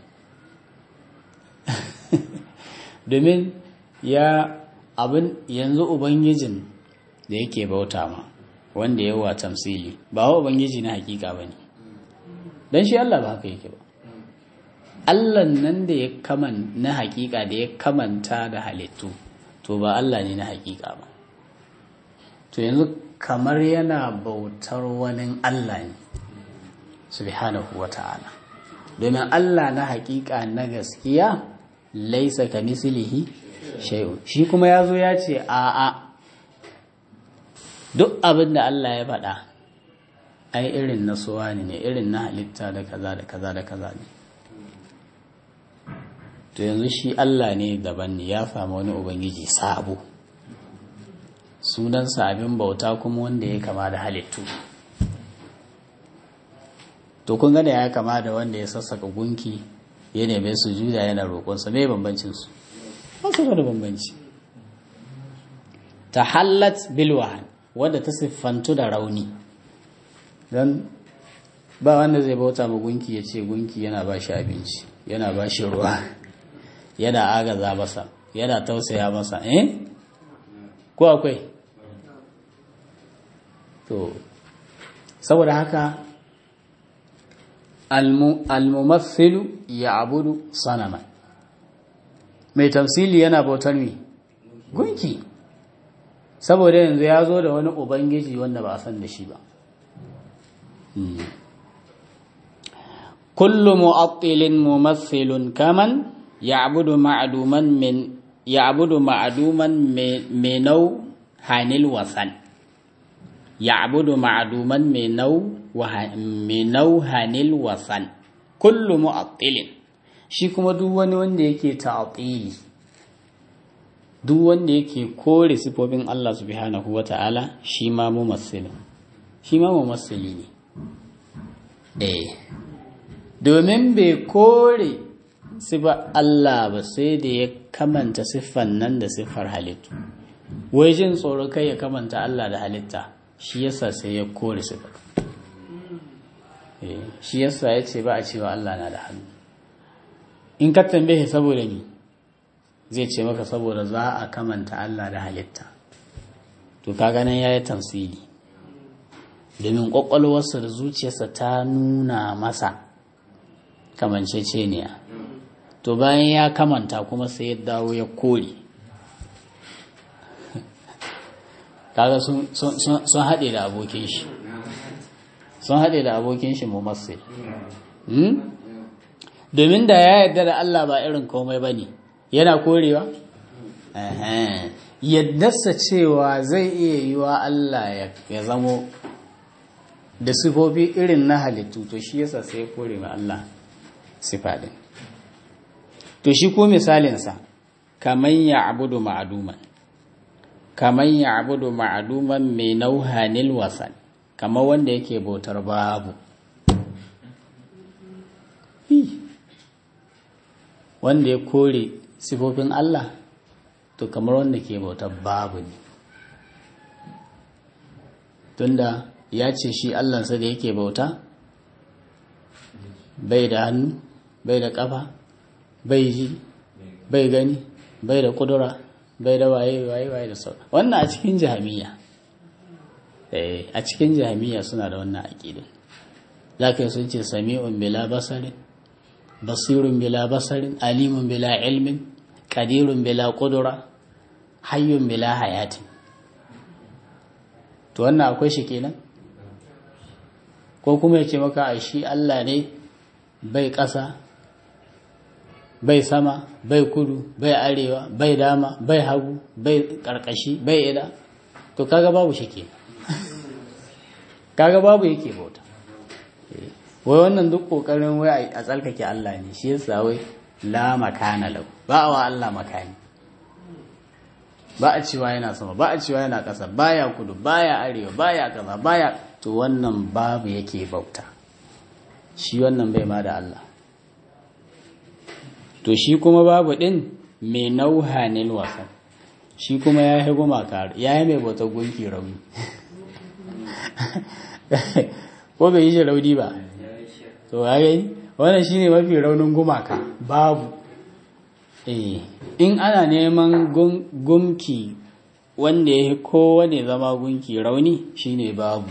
domin ya abin yanzu ubangijin da yake bauta ma wanda ya wa tamsili ba wa ubangiji na hakika ba ne don shi Allah ba haka yake ba Allah nan da ya kaman na hakika da ya kamanta da halittu to ba Allah ne na hakika ba to yanzu kamar yana bautar wani Allah ne subhanahu wa ta'ala domin Allah na hakika na gaskiya laisa ka mislihi shay'un shi kuma ya zo ya ce a'a duk abin da Allah ya faɗa ai irin na suwa ne irin na halitta da kaza da kaza da kaza ne to yanzu shi Allah ne daban ne ya fama wani ubangiji sabo sunansa abin bauta kuma wanda ya kama da halittu to kun gane ya kama da wanda ya sassaka gunki ya neme su juda yana roƙonsa mai bambancin su ba su da bambanci ta hallat bilwahan wadda ta siffantu da rauni don ba wanda zai bauta ma gunki ya ce gunki yana ba shi abinci yana ba shi ruwa yana agaza masa yana tausaya masa eh ko akwai to saboda haka almumathilu ya abudu sanaman mai tamsili yana bautar mi gunki saboda yanzu ya zo da wani ubangiji wanda ba a san da shi ba kullu mu'attilin mumathilun kaman ya'budu ma'duman min ya'budu ma'duman minau hanil wasan ya'budu ma'duman minau minau hanil wasan kullu mu'attilin shi kuma duk wani wanda yake ta'tili duk wanda yake kore sifofin Allah subhanahu wata'ala shi ma mumassilin shi ma mumassili ne eh domin bai kore sifar Allah ba sai da ya kamanta siffan nan da siffar halittu wai jin tsoro kai ya kamanta Allah da halitta shi yasa sai ya kore siffar shi yasa ya ce ba a cewa Allah na da hannu in ka tambaye saboda ni zai ce maka saboda za a kamanta Allah da halitta to ka ganin ya yi tamsili domin ƙwaƙwalwarsa da zuciyarsa ta nuna masa kamanceceniya to bayan ya kamanta kuma sai ya dawo ya kore kaga sun haɗe da abokin shi sun haɗe da abokin shi mumassil domin da ya yarda da Allah ba irin komai ba ne yana korewa yaddarsa cewa zai iya yi wa Allah ya zamo da sifofi irin na halittu to shi yasa sai ya kore ma Allah sifa din to shi ko misalinsa kaman ya abudu ma'aduman kaman ya abudu ma'aduman mai nauhanil wasan kamar wanda yake bautar babu wanda ya kore sifofin Allah to kamar wanda ke bautar babu ne tunda ya ce shi Allahnsa da yake bauta bai da hannu bai da ƙafa bai ji bai gani bai da kudura bai da waye waye waye da sauran wannan a cikin jami'a a cikin jami'a suna da wannan aƙidin za ka yi sun ce sami'un bila basarin basirun bila basarin alimun bila ilmin ƙadirun bila kudura hayyun bila hayatin to wannan akwai shi kenan ko kuma ya ce maka a shi Allah ne bai ƙasa bai sama bai kudu bai arewa bai dama bai hagu bai ƙarƙashi bai ida to kaga babu shi ke kaga babu yake bauta wai wannan duk ƙoƙarin wai a tsarkake Allah ne shi yasa wai la makana lau ba wa Allah makani ba a cewa yana sama ba a cewa yana ƙasa baya kudu baya arewa baya kaza baya to wannan babu yake bauta shi wannan bai ma da Allah to shi kuma babu din mai nauhanin wasan shi kuma ya yi gumaka ya yi mai bautar gunki rauni ko bai yi shi rauni ba to ya yi wannan shi ne mafi raunin gumaka babu in ana neman gumki wanda ya yi kowane zama gunki rauni shine babu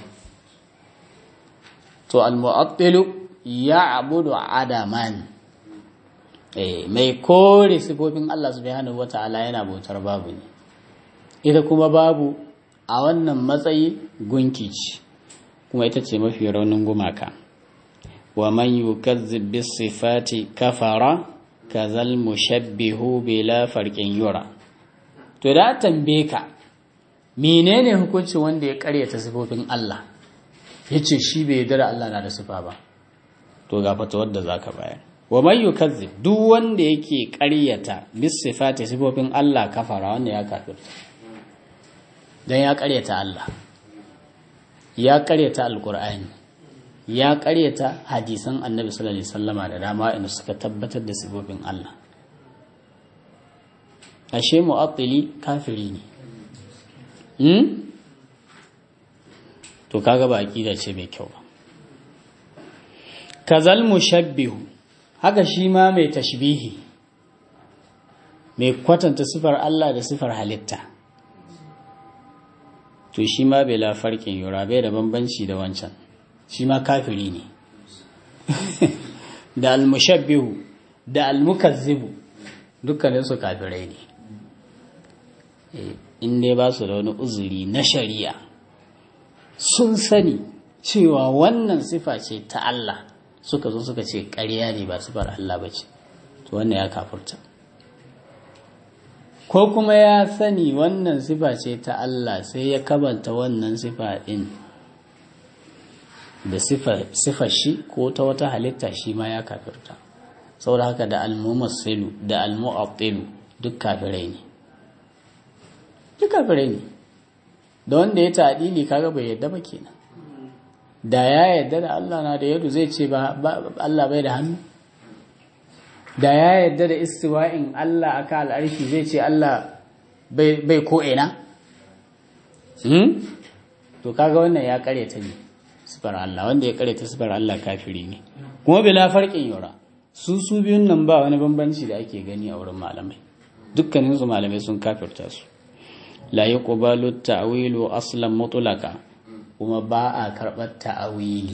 to al-mu'attilu ya abudu adaman mai kore sifofin Allah subhanahu wata'ala yana bautar babu ne ita kuma babu a wannan matsayi gunki ce kuma ita ce mafi raunin gumaka wa man yukazzib bis sifati kafara kazal mushabbihu bila farqin yura to da tambaye ka menene hukuncin wanda ya karyata sifofin Allah yace shi bai yarda da Allah na da sifa ba to ga fatawar da zaka bayar wa man yukazzib duk wanda yake karyata bis sifati sifofin Allah kafara wanda ya kafirta dan ya karyata Allah ya karyata alqur'ani ya karyata hadisan annabi sallallahu alaihi wasallama da dama inda suka tabbatar da sifofin Allah ashe mu'attili kafiri ne hmm? to kaga ba aqida ce mai kyau ba kazal mushabbihu haka shi ma mai tashbihi mai kwatanta sifar Allah da sifar halitta to shi ma bai la farkin yura bai da bambanci da wancan shi ma kafiri ne da almushabbihu da almukazzibu dukkanin su kafirai ne in dai ba su da wani uzuri na shari'a sun sani cewa wannan sifa ce ta Allah suka zo suka ce ƙarya ne ba sifar Allah ba ce to wannan ya kafurta ko kuma ya sani wannan sifa ce ta Allah sai ya kabanta wannan sifa ɗin da sifar shi ko ta wata halitta shi ma ya kafirta saboda haka da almumassilu da almu'attilu duk kafirai ne duk kafirai ne da wanda ya ta'dili kaga bai yadda ba kenan da ya yadda da Allah na da yadu zai ce ba Allah bai da hannu da ya yadda da istiwa'in Allah aka al'arshi zai ce Allah bai ko ina to kaga wannan ya karyata ne sifar Allah wanda ya karyata sifar Allah kafiri ne kuma bila farqin yura su su biyun nan ba wani bambanci da ake gani a wurin malamai dukkanin su malamai sun kafirta su la yuqbalu ta'wilu aslan mutlaka kuma ba a karɓar ta'awili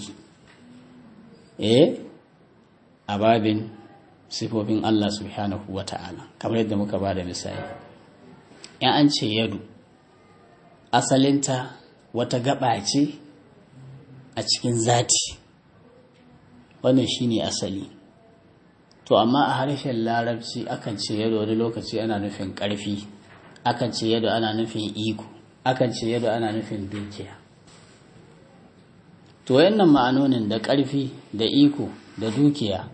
eh a babin sifofin Allah subhanahu wa ta'ala kamar yadda muka ba da misali in an ce yadu asalinta wata gaba ce a cikin zati wannan shine asali to amma a harshen larabci akan ce yado wani lokaci ana nufin ƙarfi akan ce yado ana nufin iko akan ce yado ana nufin dukiya to wayannan ma'anonin da ƙarfi da iko da dukiya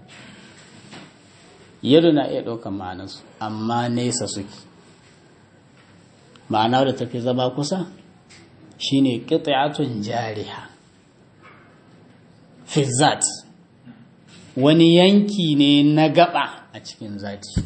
yado na iya ɗaukar ma'anarsu amma nesa suke ma'ana da tafi zama kusa shine qit'atun jariha fi zat wani yanki ne na gaba a cikin zati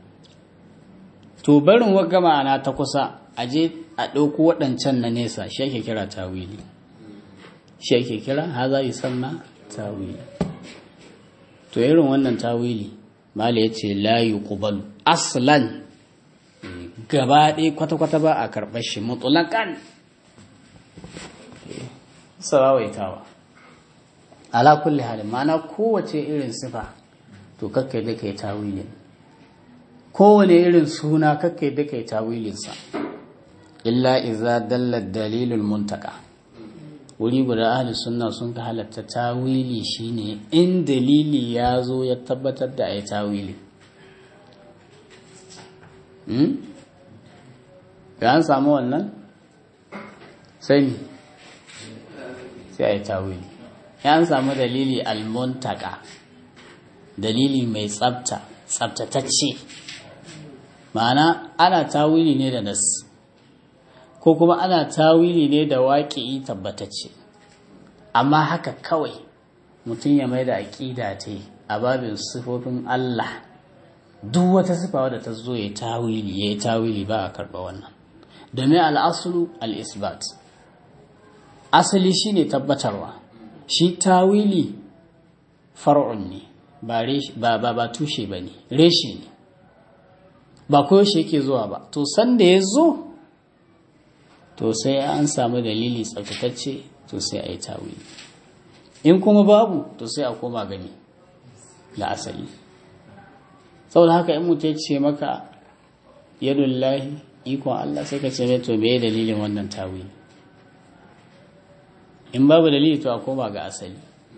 to barin wagga ma'ana ta kusa a je a ɗauko waɗancan na nesa shi ake kira tawili shi ake kira haza yi sanna tawili to irin wannan tawili mala ya ce layu kubalu aslan gaba ɗaya kwata-kwata ba a karɓar shi mutulakan sarawaitawa ala kulli halin ma'ana kowace irin sifa to kakkai da kai tawilin kowane irin suna kakkai da kai tawilinsa illa iza dalla dalilul muntaka wuri guda ahli sunna sun ka halatta tawili shine in dalili ya zo ya tabbatar da ai tawili ga an samu wannan sai sai ai tawili ya an samu dalili almuntaka dalili mai tsabta tsabtatacce ma'ana ana tawili ne da nas ko kuma ana tawili ne da waƙi tabbatacce amma haka kawai mutum ya mai da aƙida ta a babin sifofin Allah duk wata sifa wadda ta zo ya tawili ya yi tawili ba a karɓa wannan domin al'asulu al'isbat asali shine tabbatarwa shi tawili far'un ne ba ba ba tushe ba ne reshe ne ba koyaushe yake zuwa ba to sanda ya zo to sai an samu dalili tsaftatacce to sai a yi tawili in kuma babu to sai a koma gani da asali saboda haka in mutum ce maka yadullahi ikon Allah sai ka ce mai to me dalilin wannan tawili in babu dalili to a koma ga asali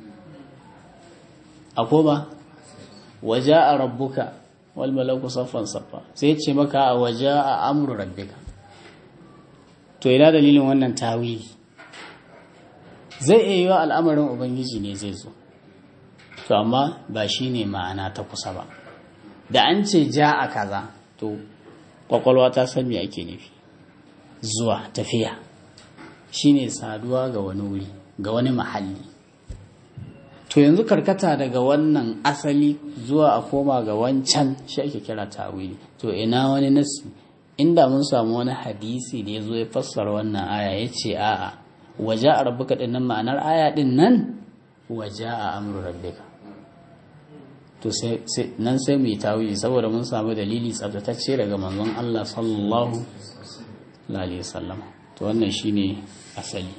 a koma waje a rabbuka wal malaku saffan saffa sai ce maka a waje a amru rabbika to ina dalilin wannan tawili zai iya yiwa al'amarin ubangiji ne zai zo to amma ba shi ne ma'ana ta kusa ba da an ce ja a kaza to kwakwalwa ta san me ake nufi zuwa tafiya shine saduwa ga wani wuri ga wani mahalli to yanzu karkata daga wannan asali zuwa a koma ga wancan shi ake kira tawili to ina wani nasi inda mun samu wani hadisi da ya zo ya fassara wannan aya ya ce a'a waje a rabbuka din nan ma'anar aya din nan waje a amru rabbika to nan sai mu yi tawili saboda mun samu dalili tsabtatacce daga manzon Allah sallallahu alaihi wasallam to wannan shine asali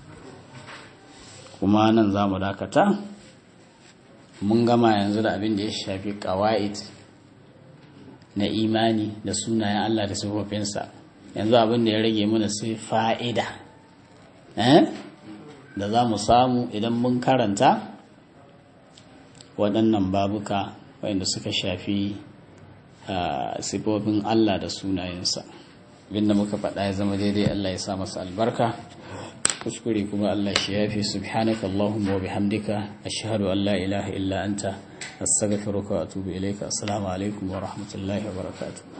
kuma nan za mu dakata mun gama yanzu da abin da ya shafi ƙawa'id na imani da sunayen Allah da sifofinsa yanzu abin da ya rage mana sai fa'ida da za mu samu idan mun karanta waɗannan babuka waɗanda suka shafi sifofin Allah da sunayensa abinda muka faɗa ya zama daidai Allah ya sa masa albarka kuskure kuma Allah shi yafi subhanaka Allahumma wa bihamdika ashhadu an la ilaha illa anta astaghfiruka wa atubu ilayka assalamu alaikum wa rahmatullahi wa barakatuh